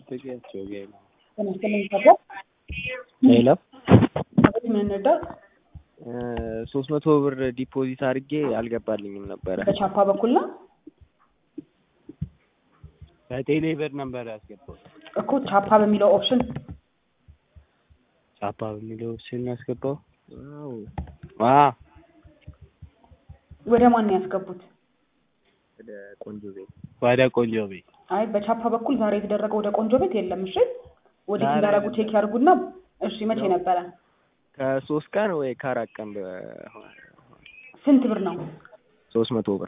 ጥቂያቸው ጌም ተመስገን ይባላል። ሌላ አቤት ምን እንርዳት? ሶስት መቶ ብር ዲፖዚት አድርጌ አልገባልኝም ነበረ። በቻፓ በኩል ነው በቴሌ ብር ነበር ያስገባው። እኮ ቻፓ በሚለው ኦፕሽን ቻፓ በሚለው ስን ያስገባው። አዎ ወደ ማን ነው ያስገቡት? ወደ ቆንጆ ቤት ወደ ቆንጆ ቤት አይ በቻፓ በኩል ዛሬ የተደረገ ወደ ቆንጆ ቤት የለም። እሺ ወዴት ዛሬ እንዳደረጉ አይደለም። ቼክ ያድርጉና እሺ መቼ ነበረ? ከሶስት ቀን ወይ ከአራት ቀን በ- ስንት ብር ነው? ሶስት መቶ ብር